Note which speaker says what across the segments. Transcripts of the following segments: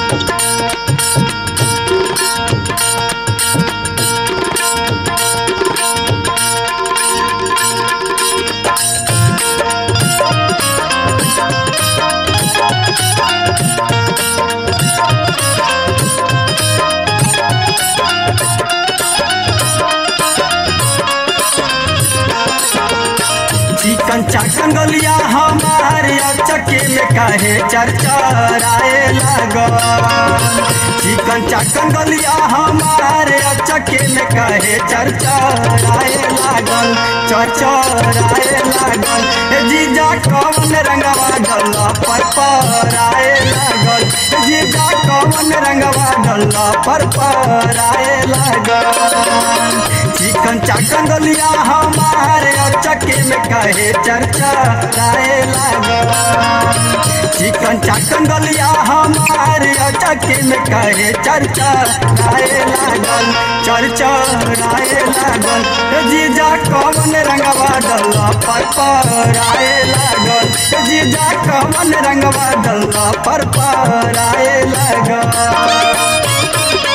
Speaker 1: चिकन चाकन गलिया हमारे चक्के में काहे चरचराए लगल चिकन चाकन गलिया हमारे चक्के में काहे चरचराए लागल चरचराए लागल ए जीजा कौन रंगवा डल्ला पर पराए लागल ए जीजा कौन रंगवा डल्ला पर पराए लागल चिकन चाकन गलिया हमारे चक्के में कहे चर्चा राय लागल चिकन चाकन गलिया हमारे चक्के में कहे चर्चा राय लागल चर्चा राय लागल ए जीजा कौन रंगवा डल्ला पर पराए लागल ए जीजा कौन रंगवा डल्ला पर पराए लागल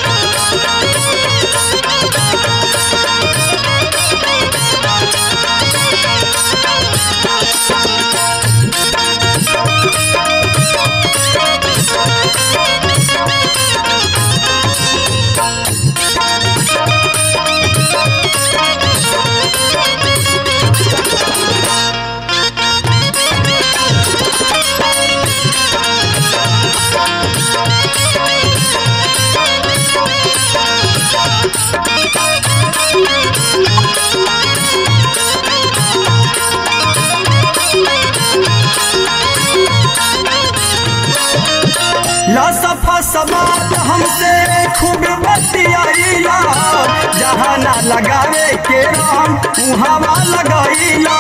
Speaker 1: लसफा समात हमसे खूब बतियाइला जहाँ ना लगावे के राम उहावा लगाइला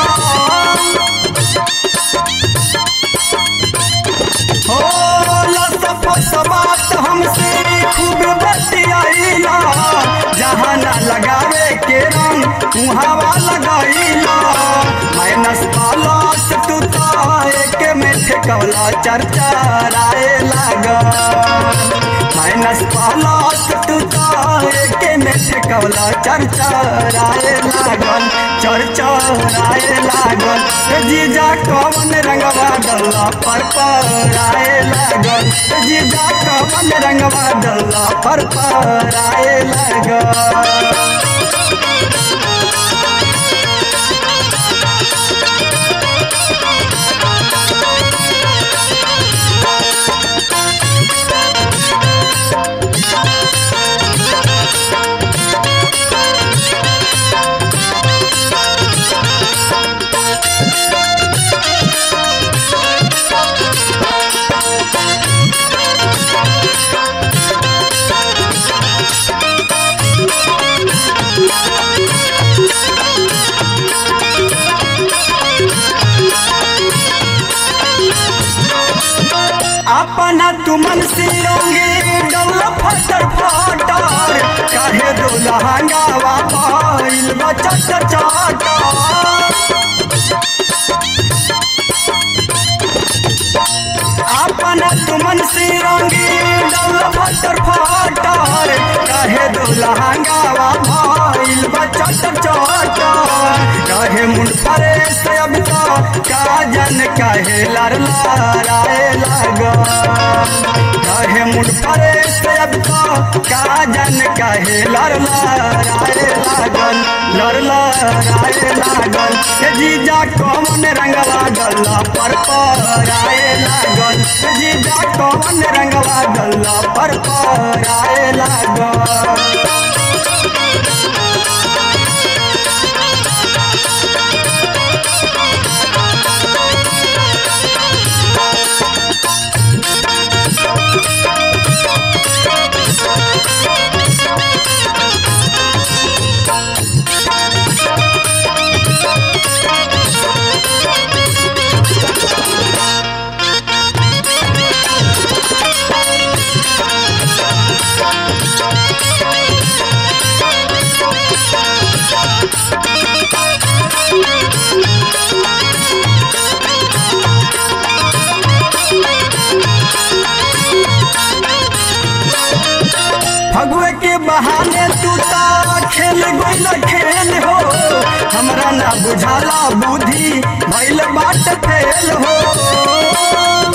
Speaker 1: हो लसफा समात हमसे खूब बतियाइला जहाँ ना लगावे के राम उहावा लगाइला माइनस पालस तू तो एक में ठेकवला चर्चा राय लागा माइनस पालस तू तो एक में ठेकवला चर्चा राय लागल चर्चा राय लागल ए जीजा कौन रंगवा डल्ला पर पराए लागल ए जीजा कौन रंगवा डल्ला पर पराए लागल अपना तुमन सिरोंगे डौला फटर फटर काहे दो लहंगावा पाइल बचट चाटा अपना तुमन सिरोंगे डौला फटर फटर काहे दो लहंगावा पाइल बचट चाटा काहे मुंड परे से अब तो काजन काहे लर लाराए लागा काहे मुंड परे से अब तो काजन काहे लर लाराए लागल लर लाराए लागल ए जीजा कौन रंगवा गल्ला पर पराए लागल ए जीजा कौन रंगवा गल्ला पर पराए लागल बहाने तू ता खेल गइल खेल हो हमरा ना बुझाला बुद्धि भइल बाट फेल हो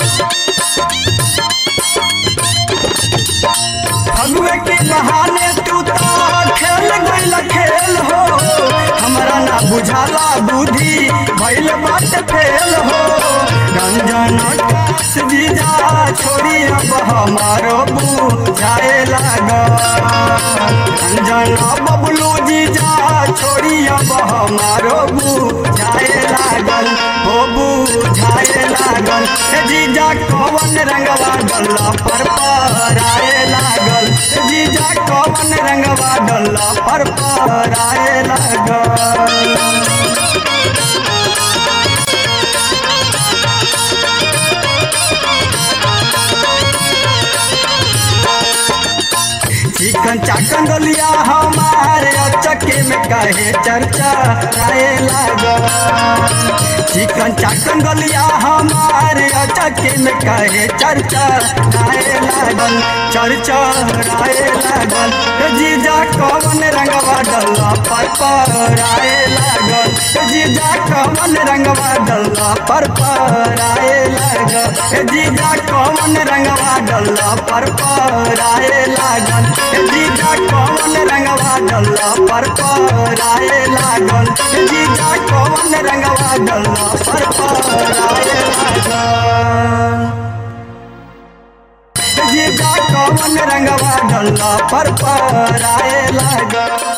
Speaker 1: फगुए के बहाने तू ता खेल गइल खेल हो हमरा ना बुझाला बुद्धि भइल बाट फेल हो रंजन कास जीजा छोड़ी अब हमारो बुझाए लागा रंजन बबलू जीजा छोड़ी अब हमारो बुझाए लागल हो बुझाए लागल हे जीजा कवन रंगवा डल्ला पर पराए लागल हे जीजा कवन रंगवा डल्ला पर पराए लागल चिकन चाकन गलिया हमारे चक्के में कहे चर्चा आए लगा चिकन चाकन गलिया हमारे चक्के में कहे चर्चा आए लागल चर्चा आए लागल हे जीजा कवन रंगवा डल्ला पर पर आए लागल हे जीजा कवन रंगवा डल्ला पर पर आए लागल हे जीजा कवन रंगवा डल्ला पर पर आए लागल हे जीजा कवन रंगवा डल्ला पर पर आए लागल हे जीजा कवन रंगवा डल्ला पर पर आए लागल जीजा कवन रंगवा डल्ला पर पर आए लागल